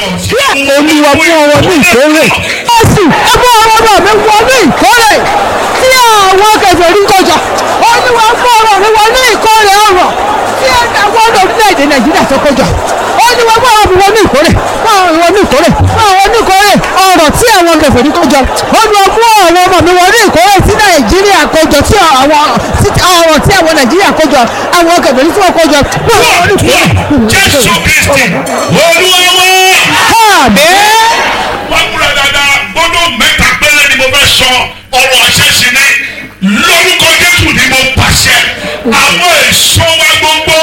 kí olúwa mú ọwọ́ ní ìkórè. Jésù ẹ mú ọwọ́ mi wọ ní ìkórè tí àwọn kẹfẹ́ rí kọjá. Olúwa mú ọwọ́ mi wọ ní ìkórè ọ̀rọ̀ tí àwọn orílẹ̀-èdè Nàìjíríà tó kọjá. Olúwa mú ọwọ́ mi wọ ní ìkórè. Mú ọwọ́ mi wọ ní ìkórè. Mú ọwọ́ ní ìkórè ọ̀rọ̀ tí àwọn kẹfẹ́ rí kọjá. Olúwa mú ọwọ́ ọmọ mi wọ ní ìkórè tí Nàìjíríà kọjọ tí àwọn ọ̀rọ̀ tí àwọn Nàìjíríà kọjọ àwọn kẹfẹ́ rí tí wọ́n kọjọ. Mú ọwọ́ ní ìkórè. jésù kristi olúwa Àmín. wọ́n múra dáadáa gbọ́dọ̀ mẹ́ta péré ni mo fẹ́ sọ ọ̀rọ̀ àṣẹ̀ṣì ni lórúkọ jésù ni mo pàṣẹ àwọn èso wa gbogbo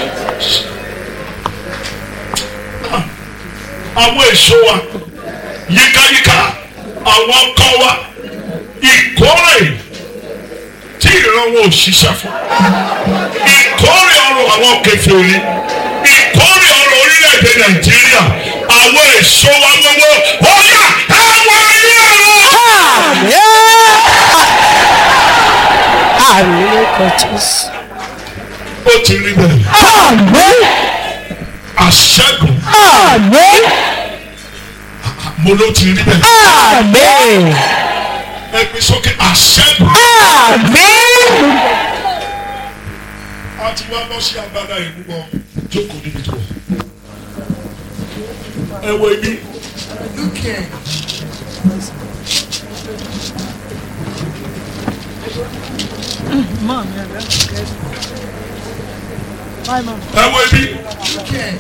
àwọn èso wa yíkáyíká àwọn ọkọ wa ìkórè tí ìran wọn ò ṣiṣẹ́ fún ìkórè ọrọ̀ àwọn kèfèrí ìkórè ọrọ̀ orílẹ̀-èdè nàìjíríà àwọn èso wa gbogbo ọ̀yà ẹ̀wọ̀n ayé ọ̀rọ̀. Àmín lórúkọ Jésù. ó ti rí bẹ́ẹ̀ Àmín. àṣẹ́gun Àmín. mo ló ti rí bẹ́ẹ̀ Àmín. ẹgbẹ́ sókè àṣẹ́gun. Àmín. a ti wá lọ sí agbada ìlú wọn jókòó níbi tó wà. ẹ wo ibi Look here. ẹ wo ibi Look here.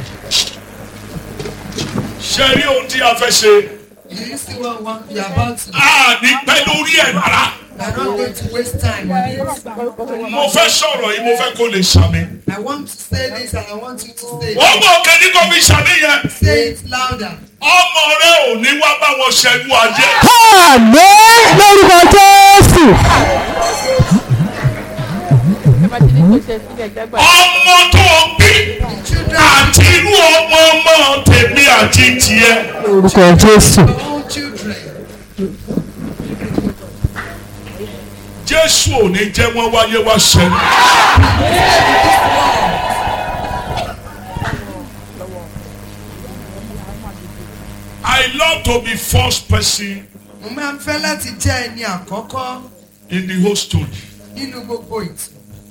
ṣe rí ohun tí a fẹ́ ṣe Do you see what one you're about to do? a ní pẹ́ lórí ẹ̀ rárá. We're not going to waste time on it. mo fẹ́ sọ̀rọ̀ yìí mo fẹ́ kó lè sàmì. I want to say this and I want you to say wọ́n it. mọ̀ òkè ní kò fi sàmì yẹn. Say it louder. ọmọ rẹ ò ní wá bá wọn ṣẹ́gun ayé. Àmín lórúkọ Jésù. ọmọ tó bí àti irú ọmọ ọmọ tèmi àti tiẹ̀. Lórúkọ Jésù. Your own children. jésù ò ní jẹ́ wọ́n wáyé wá ṣẹ́gun. I love to be first person Mo máa ń fẹ́ láti jẹ́ ẹni àkọ́kọ́ in the whole story. nínú gbogbo ìtàn.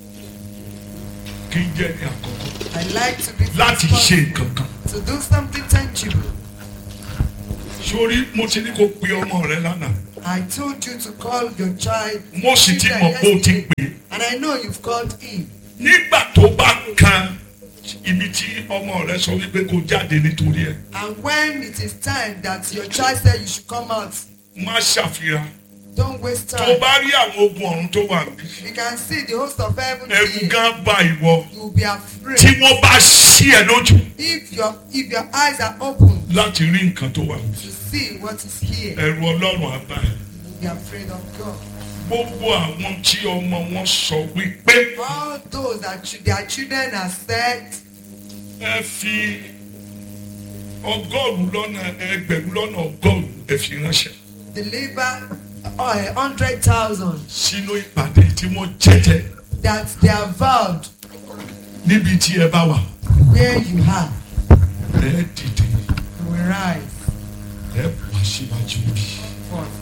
kí n jẹ́ ní àkọ́kọ́ I like to be láti first ṣe nǹkan kan. to do something tangible. sórí mo ti ní kó pe ọmọ rẹ lánàá I told you to call your child. mo sì ti children mọ̀ pé o ti yesterday, pè é. And I know you've called him. nígbà tó bá kan ibi tí ọmọ rẹ sọ wípé kó jáde nítorí ẹ And when it is time that your child said you should come out, má ṣàfihàn don't waste tó time. bá rí àwọn ogun ọ̀run tó wà níbí You can see the host of heaven ẹ̀rù here. gan bá ìwọ You will be tí afraid. wọ́n bá ṣí ẹ lójú If your if your eyes are open láti rí nǹkan tó wà níbí to see what is here, ẹ̀rù ọlọ́run á bá ẹ. you will be afraid of God. gbogbo àwọn tí ọmọ wọn sọ wípé All those that ch- their children are said, ẹ fi ọgọ́rùn-ún lọ́nà ẹgbẹ̀rún lọ́nà ọgọ́rùn-ún ẹ fi ránṣẹ́ deliver a hundred thousand sínú ìpàdé tí wọ́n jẹ́jẹ́ that they are vowed níbi tí ẹ bá wà where you are. ẹ dìde You will rise ẹ wá síwájú bí. forth.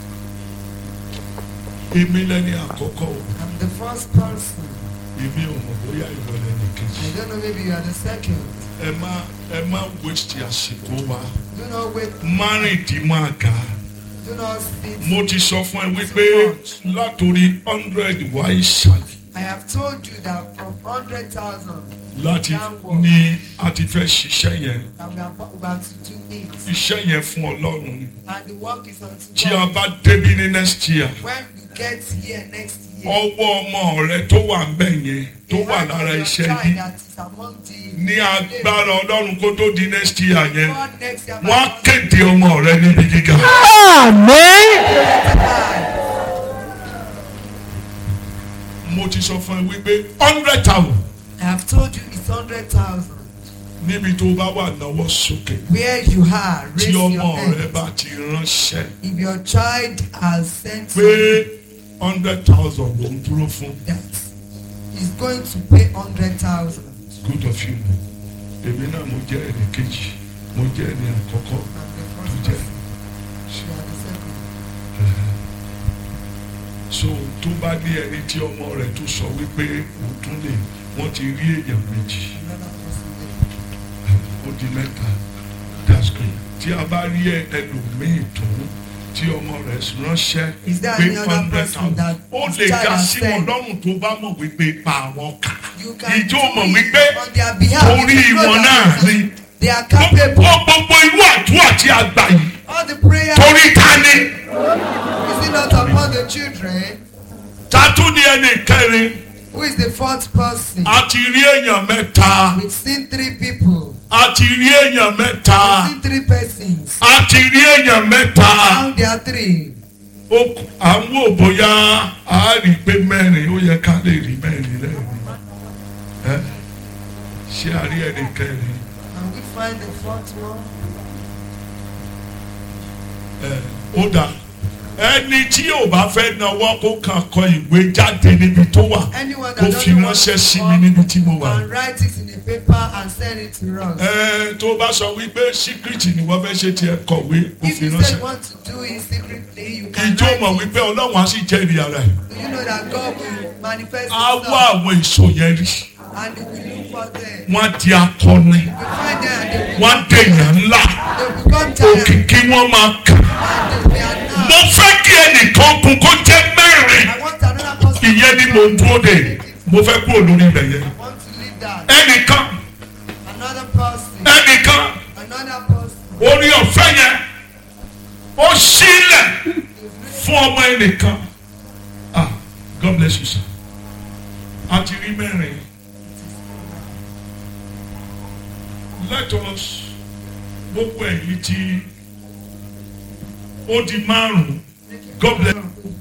èmi lẹ́ni àkọ́kọ́ o I'm the first person. èmi ò mọ̀ bóyá ìwọ lẹ́ni kejì. I don't know, maybe you are the second. ẹ má ẹ má waste àsìkò wa Do not wait. márìndínmọ́ àga. Do not sit. mo ti sọ fún ẹ wípé látòrí hundred wá ìsàlẹ̀ I have told you that from hundred thousand láti ní a ti fẹ́ ṣiṣẹ́ yẹn that we are about to do it, iṣẹ́ yẹn fún ọlọ́run ni. and the work is unto tí a God. bá débi ní next year When we get here next year, ọwọ́ ọmọ rẹ tó wà ń bẹ̀ yẹn tó the wà hand lára of your iṣẹ́ child yìí that is among the ní agbára ọlọ́run kó tó di next year yẹn God next year, wọ́n á kéde ọmọ rẹ níbi gíga. Àmín. mo ti sọ fún ẹ wípé hundred thousand I have told you it's hundred thousand. níbi tó bá wà náwó sókè Where you are, tí raise ọmọ your rẹ hand. bá ti ránṣẹ́ If your child has sent pé you hundred thousand ló ń dúró fún that is going to pay hundred thousand. good of you èmi náà mo jẹ́ ẹnì kejì mo jẹ́ ẹni àkọ́kọ́ I'm the tó first jẹ́ person. She are the second. so tó bá ní ẹni tí ọmọ rẹ̀ tó sọ wípé òun tún lè wọ́n ti rí èèyàn méjì Another person there. ó di mẹ́ta that's good tí a bá rí ẹ- ẹlòmíì tó tí ọmọ rẹ̀ ránṣẹ́ Is there pé any other hundred person thousand that ó his lè child já has sí wọn sent? lọ́rùn tó bá mọ̀ wípé pa àwọn kà You can ìjọ do mọ̀ it wípé on their behalf. orí You know wọn that náà ni They are gbogbo capable. gbogbo irú àdúrà tí a gbà yìí All the prayer torí ta ni is it not upon the children? ta tún ní ẹnì kẹrin Who is the fourth person? a ti rí èèyàn mẹ́ta We've seen three people. a ti rí èèyàn mẹ́ta We've seen three persons. a ti rí èèyàn mẹ́ta. Now there are three. ó kù- à ń wò bóyá a rí i pé mẹ́rin ó yẹ ká lè rí mẹ́rin lẹ́yìn ẹ́ ṣé a rí ẹnì kẹrin And we find the fourth one. ẹ́ ó dà ẹni tí ò bá fẹ́ náwó kó kàn kọ ìwé jáde níbi tó wà Anyone kó that fi doesn't want ránṣẹ́ to sí mi come níbi tí mo wà. and write it in a paper and send it to us. ẹ tó bá sọ wípé síkírìtì ni wọ́n fẹ́ ṣe tiẹ̀ kọ̀wé kó If fi you say ránṣẹ́. you want to do it secretly, you can ìjọ write mọ̀ it. wípé ọlọ́run á sì jẹ́rìí ara ẹ̀. Do you know that God will manifest á wá himself àwọn èso yẹn rí and he will look for them. wọ́n á di akọni You find them and they will, wọ́n á dèèyàn ńlá they will become giants òkìkí wọ́n máa kà. and they are now. mo fẹ́ kí ẹnìkan kun kó jẹ́ mẹ́rin I want another person. ìyẹn ni mo ń dúró de mo fẹ́ kúrò lórí ibẹ̀ yẹn I want to leave that. ẹnìkan Another person. ẹnìkan Another person. orí ọ̀fẹ́ yẹn ó sílẹ̀ fún ọmọ ẹnìkan ah God bless you sir a ti rí mẹ́rin let us gbogbo ẹ̀yìn tí ó di márùn-ún God bless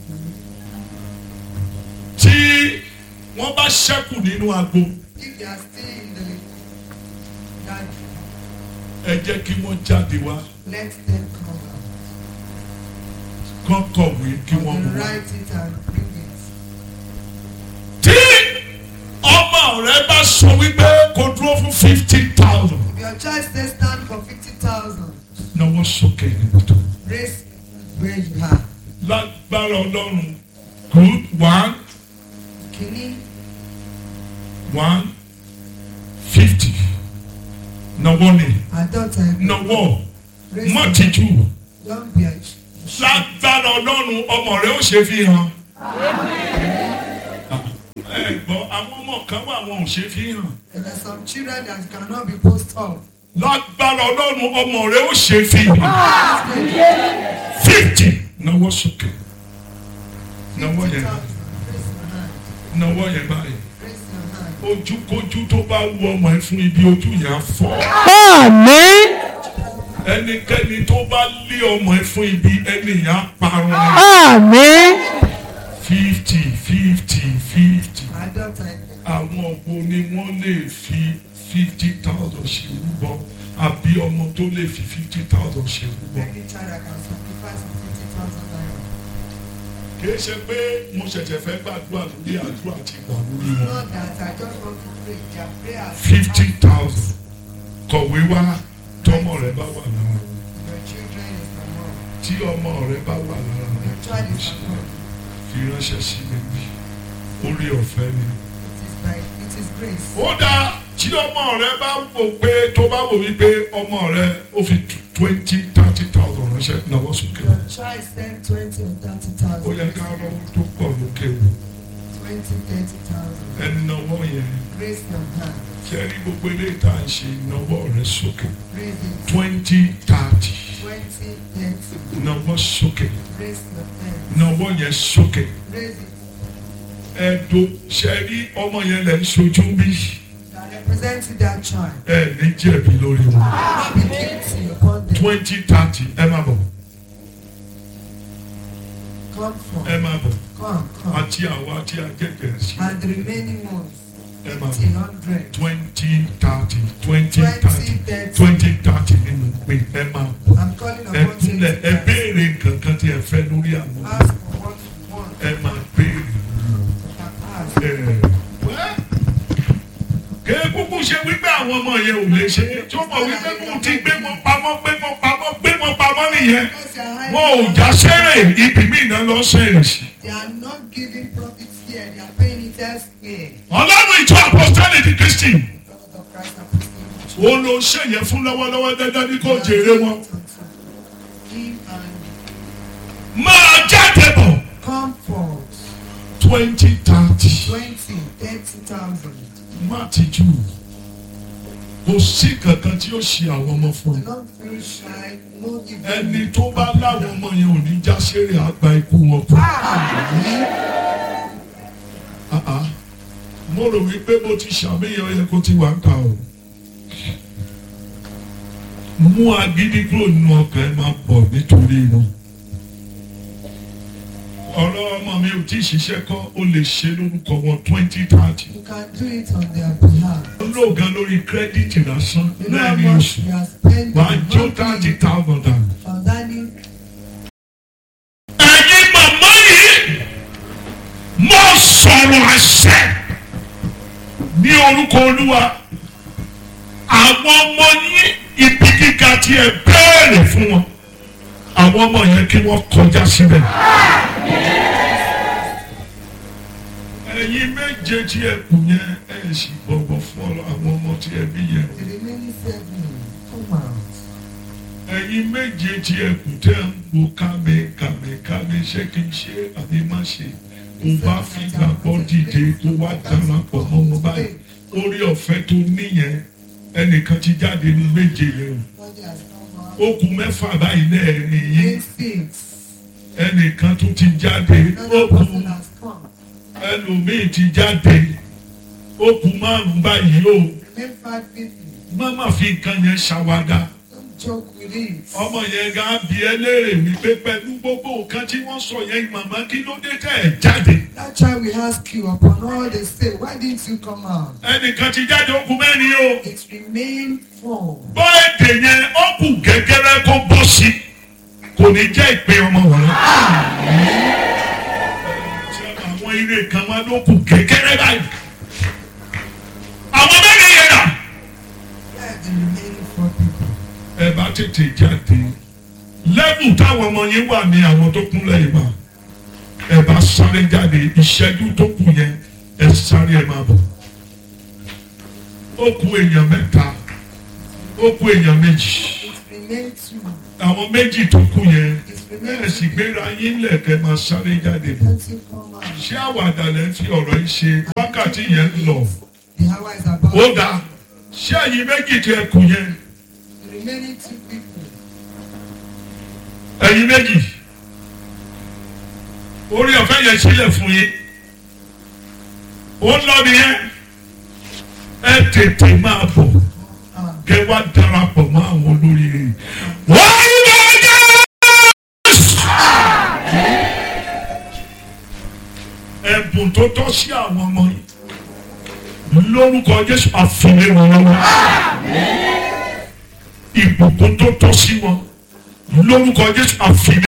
tí wọ́n bá ṣẹ́kù nínú agbo If they are still in the that ẹ jẹ́ kí wọ́n jáde wá let them come out. kán kọ̀wé kí wọ́n And mú wá. write it and bring it. tí ọmọ rẹ bá sọ wípé kò dúró fún fifty thousand If your child says stand for fifty thousand, náwó sókè níbi tó raise where you are. lágbára ọlọ́run good one Kini, one fifty náwó ni àádọ́ta ẹgbẹ́. náwó Raise má your- tìjú Don't be ashamed. lágbára ọlọ́run ọmọ rẹ ó ṣe fi hàn. ẹ gbọ́ àwọn ọmọ kan wà wọn ò ṣe fi hàn. And there are some children that cannot be post up. lágbára ọlọ́run ọmọ rẹ ó ṣe fi hàn. fifty náwó sókè náwó yẹn Raise your hand. náwó yẹn báyìí Raise your hand. ojúkójú tó bá wù ọmọ ẹ fún ibi ojú yẹn á fọ́ Àmín. ẹnikẹ́ni tó bá lé ọmọ ẹ fún ibi ẹni yẹn á parun Àmín. fifty fifty fifty Àádọ́ta ẹgbẹ́. àwọn wo ni wọ́n lè fi fifty thousand ṣe rúbọ àbí ọmọ tó lè fi fifty thousand ṣe rúbọ. Any child that can sacrifice fifty thousand naira. kìí ṣe pé mo ṣẹ̀ṣẹ̀ fẹ́ gbàdúrà lórí àdúrà tí gbà lórí wọn. Not that I just want to pray. Their prayers. fifty thousand kọ̀wé wá tọmọ rẹ bá wà lára Your children is the mom. tí ọmọ rẹ bá wà lára rẹ Your child is the mom. fi ránṣẹ́ sí mi bí orí ọ̀fẹ́ ni. It is by it is grace. ó dáa tí ọmọ rẹ bá wò pé tó bá wò wípé ọmọ rẹ ó fi twenty thirty thousand ránṣẹ́ náwó sókè. Your child send twenty or thirty ó thousand. yẹ ká lọ́wọ́ tó pọ̀ lókè wò Twenty, thirty thousand. ẹni náwó yẹn Raise your hand. kẹrí gbogbo eléyìí tá à ń ṣe náwó rẹ sókè Raise it. twenty thirty Twenty, thirty. náwó sókè Raise your hand. náwó yẹn sókè Raise it. ẹ̀dùn ṣẹ́rí ọmọ yẹn lẹ́ ń sojú bí That representing that child. ẹ̀ ní jẹ̀bi lórí wọn Not be guilty upon them. twenty thirty ẹ má bọ̀ Come from. ẹ má bọ̀ Come, come. àti àwọn àti àjẹjẹ sí And the remaining ones. ẹ má Fifty, bọ̀ hundred. twenty thirty twenty Twenty, thirty thirty. twenty thirty nínú pé ẹ má bọ̀ I'm calling ẹ upon you. kúnlẹ̀ ẹ béèrè nǹkan kan tí ẹ fẹ́ lórí àwọn Ask for what you want. ẹ má béèrè. And ask. kéé kúkú ṣe wípé àwọn ọmọ yẹn ò lè ṣe tí ó mọ̀ wípé kó ti gbé wọn pamọ́ gbé wọn pamọ́ gbé wọn pamọ́ nìyẹn Because they are hiding wọn ò their já sẹ́rẹ̀ ibi mí náà lọ sẹ́rẹ̀ sí. They are not giving profits here. They are paying interest here. ọlọ́run ìjọ apostolic ti kristi Prophet of Christ and ó ló ń ṣèyẹ fún lọ́wọ́lọ́wọ́ dandan ní kò jèrè wọn. Give and máa jáde bọ̀ comfort. twenty thirty Twenty, thirty thousand. má ti jù kò sí kankan tí ó ṣe àwọn ọmọ fún ẹ. Do not feel shy. No give ẹni tó bá láwọn ọmọ yẹn ò ní já sẹ́rẹ̀ àgbà ikú wọn kú. Ah, ah. mo rò wípé mo ti ṣàmìyàn yẹ kó ti wà ń kà o. mú agídí kúrò nínú ọkàn ẹ máa bọ̀ nítorí wọn. ọ̀rọ̀ ọmọ mi ò tí ì ṣiṣẹ́ kọ́ ó lè ṣe lórúkọ wọn twenty thirty. You can do it on their behalf. ó lò gan lórí kírẹ́dìtì lásán You know how lẹ́yìn much oṣù. we are spending wàá jó thirty monthly thousand dollars. on dining. ẹ̀yin màmá yìí mo sọ̀rọ̀ àṣẹ ní orúkọ olúwa àwọn ọmọ yín ibi gíga tí ẹ bẹ́ẹ̀rẹ̀ fún wọn àwọn ọmọ yẹn kí wọ́n kọjá síbẹ̀. ẹ̀yin méje tí ẹ kù yẹn ẹ sì bọ̀wọ̀ fún ọ àwọn ọmọ tí ẹ bí yẹn. The remaining seven, come out. ẹ̀yin méje tí ẹ kù tẹ́ ń wo kámi kámi kámi ṣé kí n ṣe àbí má ṣe kó bá fi gbàgbọ́ dìde kó wá darapọ̀ mọ́ wọn báyìí orí ọ̀fẹ́ tó níyẹn ẹnìkan ti jáde ní méje yẹn Body has come out. o ó kù mẹ́fà báyìí náà nìyí Eight, six. ẹnìkan tó ti jáde ó Another kù person has come. ẹlòmíì ti jáde ó kù márùn-ún báyìí o Remain five people. má má fi nǹkan yẹn ṣàwádà. Don't joke with it. ọmọ yẹn gan bí ẹ léèrè wípé pẹ̀lú gbogbo nǹkan tí wọ́n sọ yẹn màmá kí ló dé tẹ̀ ẹ̀ jáde. That child will ask you upon all they say, why didn't you come out? ẹnìkan ti jáde ó kù mẹ́rin o. It remained four. bọ́ èdè yẹn ó kù gẹ́gẹ́rẹ́ kó bọ́ sí kò ní jẹ́ ìpè ọmọ wọn. àwọn ire kan wá ló kù gẹ́gẹ́rẹ́ báyìí. àwọn mẹ́rin yẹn dà. Where are the remaining four people? ẹ bá tètè jáde lẹ́bù táwọn ọmọ yín wà ní àwọn tó kún lẹ́yìn wa ẹ bá sáré jáde ìṣẹ́jú tó kù yẹn ẹ sáré ẹ máa bọ̀ ó kù èèyàn mẹ́ta ó kù èèyàn méjì It remained two. àwọn méjì tó kù yẹn It ẹ remained sì gbéra yín lẹ̀kẹ́ máa sáré jáde bọ̀ Don't you come out? ṣé àwàdà lẹ́ ń fi ọ̀rọ̀ yìí ṣe wákàtí yẹn ń lọ The hour is about. ó dáa ṣé ẹ̀yin méjì tó ẹ kù yẹn The remaining two people. ẹ̀yin méjì orí ọ̀fẹ́ yẹn sílẹ̀ fún yín ó ń lọ nìyẹn ẹ tètè máa bọ̀ Ah, kẹ wá darapọ̀ mọ́ àwọn olórí rẹ̀ wọ́n ń lọ Jésù. ẹ̀bùn tó tọ́ sí àwọn ọmọ yìí lórúkọ Jésù àfihàn wọn lọ́wọ́ ìbùkún tó tọ́ sí wọn lórúkọ Jésù àfihàn.